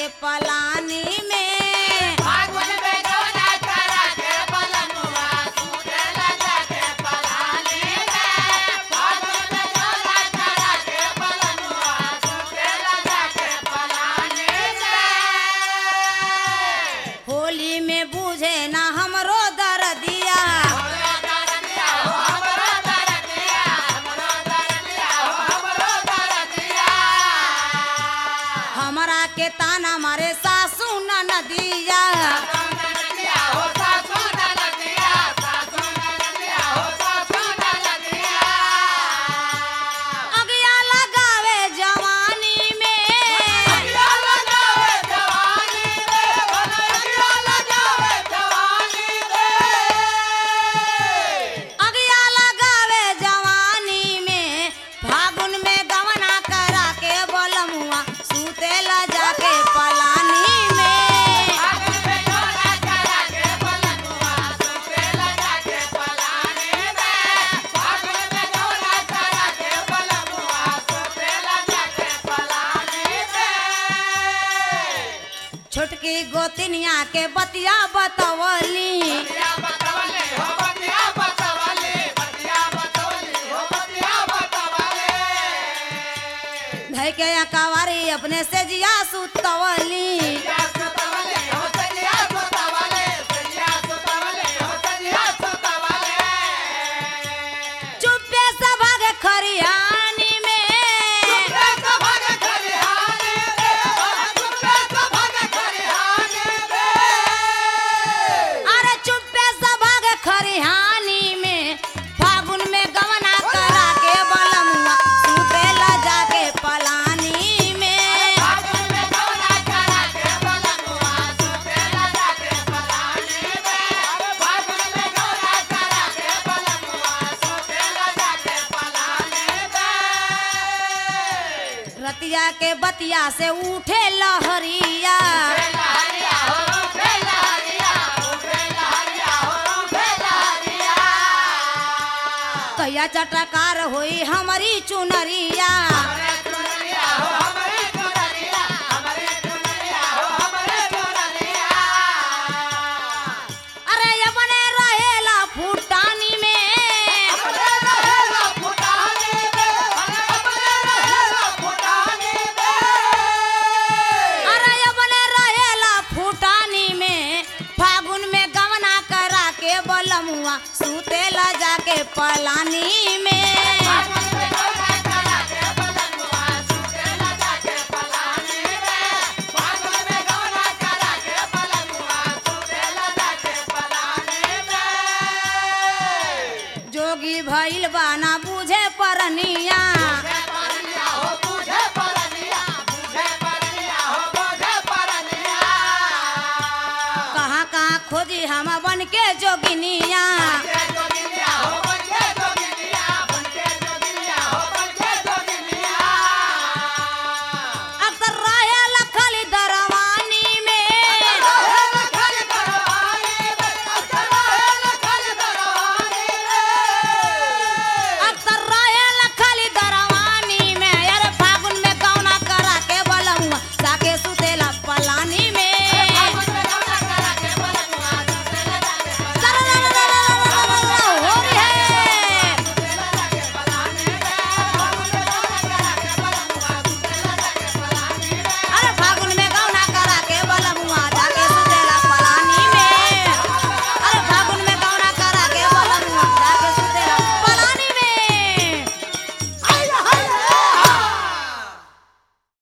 के पलानी में होली में बूझे ना हमरो दर्दिया हमरा के ताना मारे सासू नदिया अगिया लगावे जवानी में अगिया लगावे जवानी में फागुन में गवना करा के बोलमुआ सुतेला जाके पलानी में छोटकी गोतिनिया के बतिया बतवली धै के कवारी अपने से जिया सुतवली चुप्पे से भागे खरियानी में अरे चुप्पे से भागे खरिहानी में फागुन में गवना करा के बलमुआ सुतेला जाके पलानी में रतिया के बतिया से उठे लहरिया कहिया चटकार होई हमारी चुनरिया अरे अपने रहेला फुटानी में अरे अपने रहेला फुटानी में फागुन में गवना करा के बलमुआ सुतेला जाके पलानी में जोगी भइल बाना बुझे परनिया कहाँ कहाँ खोजी हम बन के जोगिनिया